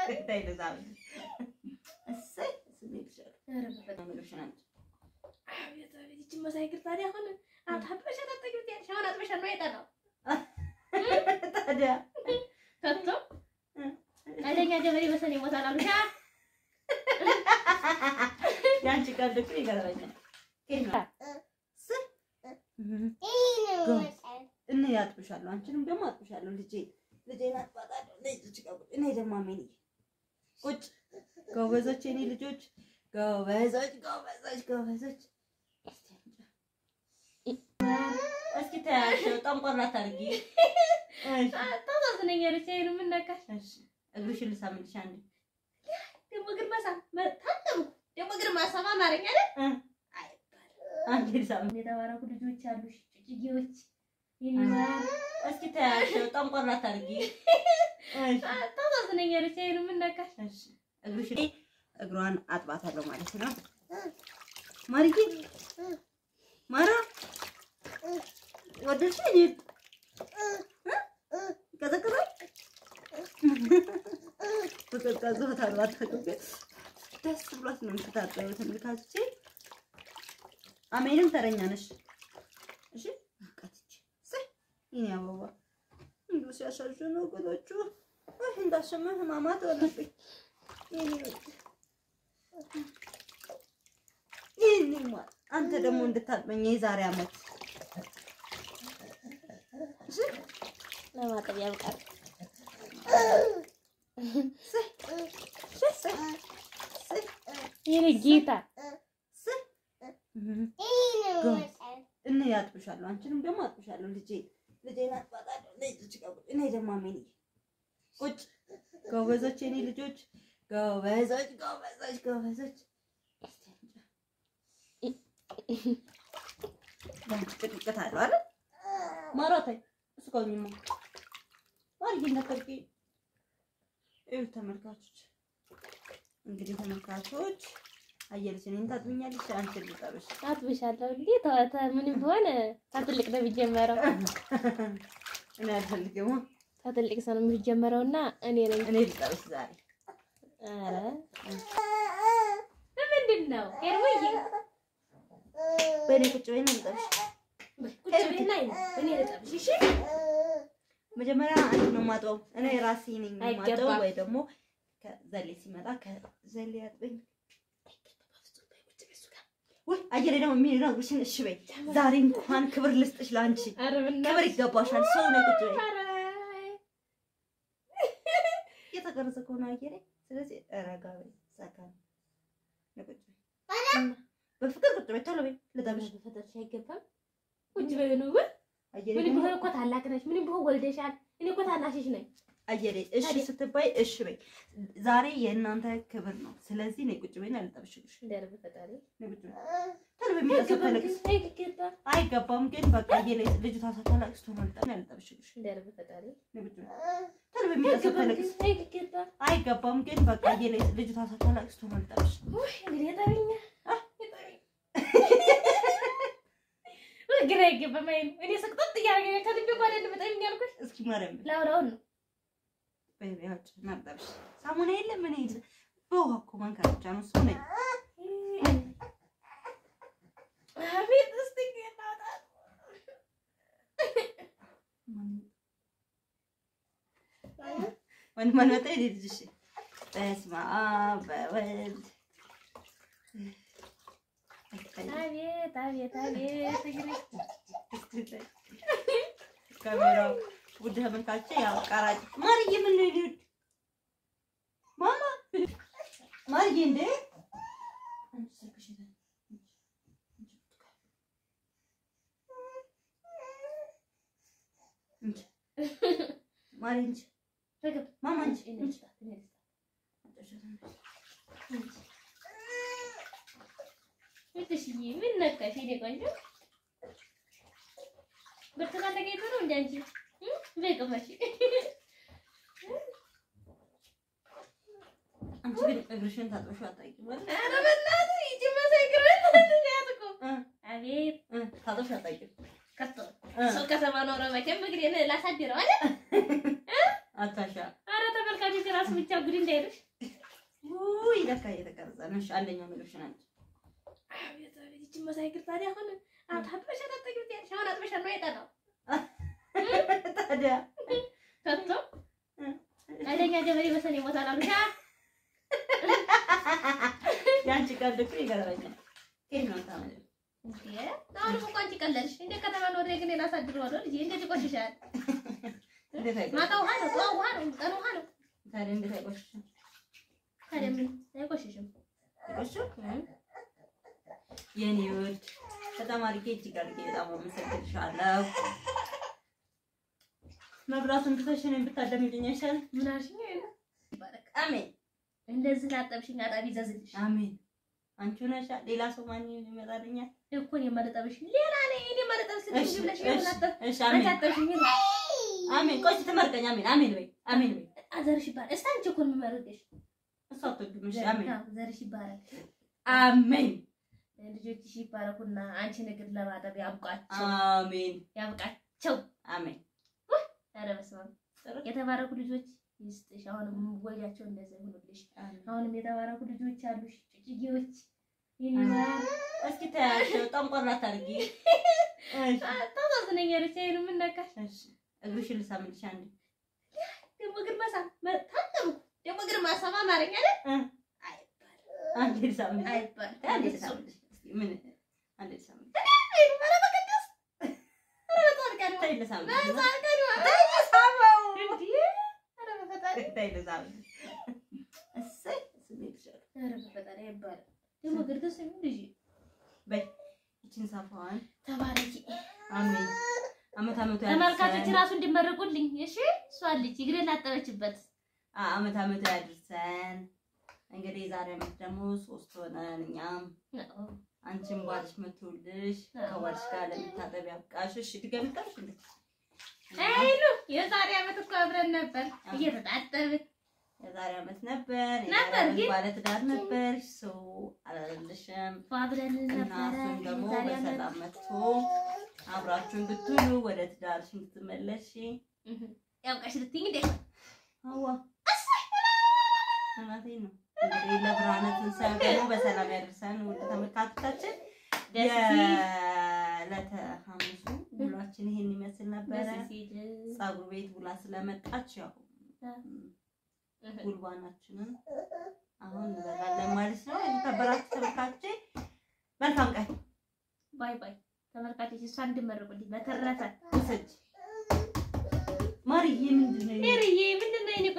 ተይ ልሳምልሽ። እሰይ ስሜት ይሻላል። ኧረ በፈጣሪ ምግብሽን አምጪ። አቤት አቤት ይቺ መሳይ ግር ታዲያ አሁን አታጥበሻ ታጠቂው ያልሽ አሁን አጥበሻ ነው የጠራው ታዲያ ከቶ አደኛ ገበሬ በሰኔ ይሞታል አሉሻ የአንቺ ቀልድ እኮ ይገርመኛል። ኬት ነው? እሰይ እኔ አጥብሻለሁ፣ አንቺንም ደግሞ አጥብሻለሁ። ልጄ ልጄን አጥባታለሁ። ልጅ እኔ ደግሞ አሜን ቁጭ ጎበዞች፣ የኔ ልጆች ጎበዞች፣ ጎበዞች፣ ጎበዞች። እስኪ ተያቸው ጠንቆር አታድርጊ። እሺ፣ ታሳዝነኛለች። ይሄን ምን ነካሽ እሺ፣ እግርሽን ልሳምልሽ አንዴ። ደግሞ ግን መሳ ታጠቡ ደግሞ ግን ማሳማ አማርኛ አይደል እ አይባልም። አንዴ ልሳምልሽ። የተባረኩ ልጆች አሉሽ ጭጭጌዎች እስኪ ተያቸው ጠንቆር አታድርጊ። እሺ ታሳዝነኛለች። ይሄን ምን ነካሽ እሺ እግርሽን እግሯን አጥባታለሁ ማለት ነው። ማርዬ ማራ ወደድሽ? እኔ ቀዘቀዘ በቀዝቃዛ ውሃ ታጥባታለሁ። ግን ደስ ብሏት ነው የምትታጠበው። ተመልካቾቼ አሜንም ተረኛ ነሽ። እሺ አቃትች እሰይ የእኔ አበባ እንዲሁ ሲያሳዝኑ ወገኖቹ ወይ እንዳሰማህ ህማማት ሆነብኝ። ይህን አንተ ደግሞ እንድታጥበኝ የዛሬ ዓመት ለማጠብ ያብቃል። የኔ ጌታ እኔ ያጥብሻለሁ፣ አንቺንም ደግሞ አጥብሻለሁ። ልጄ ልጄን አጥባታለሁ። ልጅ እኔ ደግሞ አሜን ቁጭ ጎበዞች፣ የኔ ልጆች ጎበዞች፣ ጎበዞች፣ ጎበዞች። ያንቺ ቅጥቅጥ አለው አይደል? ማራታይ እስካሁንማ ማርዬ እንዳትቀርቂ። ይኸው ተመልካቾች እንግዲህ ተመልካቾች አየለች እኔን ታጥብኛለች፣ አንቺን ልጠብሽ። አጥብሻለሁ እንዴ ተዋተ ምንም ቢሆን ከትልቅ ነው የሚጀመረው። እኔ አልፈልግም፣ ከትልቅ ሰው ነው የሚጀመረውና እኔ ነኝ። እኔ ልጠብሽ ዛሬ። ኧረ ምንድን ነው ሄርሞዬ? በእኔ ቁጭ በይ ነው ልጠብሽ። ቁጭ በይና እኔ ልጠብሽ እሺ? መጀመሪያ አንቺ ነው የማጥበው፣ እኔ ራሴ ነኝ የማጥበው። አይገባም። ወይ ደግሞ ከዘሌ ሲመጣ ከዘሌ ያጥበኝ። ወይ አየሬ ደግሞ የሚነግርሽን እሺ በይ። ዛሬ እንኳን ክብር ልስጥሽ ለአንቺ ኧረ ክብር በእናትሽ ይገባሻል። ሰው ነው ቁጭ በይ። ኧረ የተቀረጸ ከሆነ አየሬ፣ ስለዚህ ረጋ በይ፣ ሰከን ነው ቁጭ በይ። በፍቅር ቁጭ በይ፣ ቶሎ በይ ልጠብሽ። በፈጠርሽ አይገባም። ቁጭ በይ ነው ወይ? አየሬ ምንም ደግሞ ቢሆን እኮ ታላቅ ነሽ፣ ምንም ቢሆን ወልደሻል። እኔ እኮ ታናሽሽ ነኝ። አየሬ እሺ ስትባይ እሺ በይ። ዛሬ የእናንተ ክብር ነው። ስለዚህ ነይ ቁጭ በይና ልጠብሽልሽ። እንደር በፈጣሪ ነይ ቁጭ በይ። ቶሎ በይ፣ የሚጠብሰው ተለቅስ አይገባም። አይገባም ግን በቃ የለ ልጅቷ ሳታለቅስ ቶሎ ልጣ ነው ልጠብሽልሽ። እንደር በፈጣሪ ነይ ቁጭ በይ። ቶሎ በይ፣ የሚጠብሰው ተለቅስ አይገባም። አይገባም ግን በቃ የለ ልጅቷ ሳታለቅስ ቶሎ ልጠብሽ። ውይ እንግዲህ የጠቢኛ አ? ግራ አይገባም። አይ እኔ ስቅጥጥ እያደረገኝ ከልቤ እኮ አይደለም በጣም ያልኩሽ እስኪ ማርያም በይ። ላውራውን ነው በይ በይ፣ አውጪ እና ልጠብሽ። ሳሙና የለ ምን የለ በውሃ እኮ መንከር ብቻ ነው እሱ ነይ አቤት እስቲ ጌታታ ወንድ ማን መጣ? የኔ ልጅ እሺ። በስመ አብ በወልድ አቤት አቤት አቤት እንግዲህ ካሜራው ውድ ተመልካቾቼ ያው ቀራጭ ማርዬ ምን ነው ይሉት ማማ ማርዬ እንዴ አንቺ ስልክሽ የት አለ? እንጂ ማርዬ እንጂ ተገብ ማማ እንጂ እኔ እንጂ ልስጣት እኔ ልስጣት እትሽዬ ምን ነካሽ? የእኔ ቆንጆ ብርቱካን ተገኝቶ ነው እንደ አንቺ እ? በይ ቅመሽ። አንቺ ግን እግርሽን ታጥበሽው አታውቂም አይደል? ኧረ በእናትህ ይቺ መሳይ ግርበት ያት እኮ እ አቤት እ ታጥበሽው አታውቂም ከቶ እ ሰው ከተማ ኖረ መቼም እግሬን ላሳድረው አይደል? አታሻ ኧረ ተመልካቾች ራሱ ራሱ ብቻ ጉድ እንዳይልሽ። ውይ ለካ እየተቀረጸ ነው። እሺ አንደኛው ምግብሽን አንቺ አቤት አቤት ይቺን መሳይ እግር ታዲያ አሁን አታጥበሽ አታጠጊው ትያለሽ። አሁን አጥበሻል ነው የጠላው ታዲያ ከቶ ኃይለኛ ገበሬ በሰኔ ይሞታል አሉሽ። አ? የአንቺ ቀልድ እኮ ይገርመኛል። ከየት ነው የምታመጪው? እንዴ አሁን እኮ አንቺ ቀለድሽ። እንደ ከተማ ነው ወደ ግን ላሳድረዋለሁ ልጄ እንዴት ይቆሽሻል? እንዴት አይቆሽሽም? ማታ ውሃ ነው፣ ጠዋት ውሃ ነው፣ ቀን ውሃ ነው። ታዲያ እንዴት አይቆሽሽም? ታዲያ ምን አይቆሽሽም? አይቆሽሽም? የኔ ውድ በጣም አድርጌ እጅግ አድርጌ በጣም አመሰግንሻለሁ። መብራቱን ትተሽ እኔን ብታዳምጪኝ አይሻልም? ምን አልሽኝ? ይባረክ። አሜን እንደዚህ ላጠብሽኝ አጣቢ ይዘዝልሽ አሜን። አንቺ ነሻ ሌላ ሰው ማን ይመጣልኛል? እኮ እኔ የማልጠብሽ ሌላ ነኝ። እኔ የማልጠብሽ ስትይ እሺ ብለሽ እሺ ይሆን አጠብ እሺ አንቺ አሜን አጠብሽኝ አሜን። ቆይ ስትመርቀኝ አሜን አሜን በይ አሜን በይ። አዘርሽ ይባረክ። እስቲ አንቺ እኮ ነው የምመርቅሽ። እሷ አትወድም። እሺ አሜን አዎ፣ ዘርሽ ይባረክ። አሜን ልጆችሽ ይባረኩና አንቺ እግር ለማጠብ ያብቃቸው አሜን ያብቃቸው። አሜን። ኧረ በስመ አብ የተባረኩ ልጆች ይስጥሽ። አሁንም ወጃቸው እንደዚያ ይሁኑልሽ። አሜን። አሁንም የተባረኩ ልጆች አሉሽ፣ ጭጭጌዎች ይኒማል እስኪ ተያቸው ጠንቆር አታድርጊ። እሺ ታሳዝነኛለች። አይኑ ምን ነካሽ? እሺ እግርሽን ልሳምልሽ አንዴ። ደግሞ እግር መሳም ታጠቡ ደግሞ እግር ማሳም አማርኛ አይደል? እ አይባልም አንዴ ልሳምልሽ አይባልም። አንዴ ልሳምልሽ። እስኪ ምን አንዴ ልሳምልሽ። አይኑ ኧረ በቅዱስ ኧረ በጻድቃን ተይ ልሳምልሽ። በጻድቃን ተይ ልሳመው። እንዴ ኧረ በፈጣሪ ተይ ልሳምልሽ። እሰይ ስሜትሻል። ኧረ በፈጣሪ አይባልም። ደግሞ እግር ደስ የሚል ልጅ በይ ይቺን ሳፋዋን ተባረኪ። አሜን። አመት አመቱ ተመልካቾች ያድርሰን። ራሱ እንዲመረቁልኝ እሺ። እሷ ልጅ እግሬን ላጠበችበት አ- አመት አመቱ ያድርሰን። እንግዲህ ዛሬ አመት ደግሞ ሶስት ሆነን እኛም አንቺም ባልሽ መቶልሽ ከባልሽ ጋር ለመታጠብ ያብቃሽ። እሺ ድገሚ ጠብሽ እንዴ አይኑ የዛሬ ዓመት እኮ አብረን ነበር እየተጣጠብን የዛሬ አመት ነበር ነበር የዛሬ ግን- ባለ ትዳር ነበር። ሰው አላለልሽም ፏ ብለን እና ነበረ። እሱም ደግሞ የዛሬ ዓመት በሰላም መጥቶ አብራችሁን ብትውሉ ወደ ትዳርሽ እንድትመለሽ እህ፣ ያብቃሽ ልትይኝ እንዴ? አዋ እናቴ ነው እንግዲህ ለብርሃነ ትንሣኤው ደግሞ በሰላም ያደርሰን። ውድ ተመልካቾቻችን ደስ ሲል የዕለተ ሐሙሱ ውሏችን ይሄን ይመስል ነበረ። ደስ ሲል ፀጉር ቤት ውላ ስለመጣች ያው እህ፣ ጉልባናችንን አሁን እንበላለን ማለት ነው። የተከበራችሁ ተመልካቾቼ መልካም ቀን ባይ ባይ ተመልካቾች፣ እሷ እንድመረቁልኝ በተረፈ ውሰጅ ማርዬ ምንድን ነው? ሄርዬ ምንድን ነው የኔ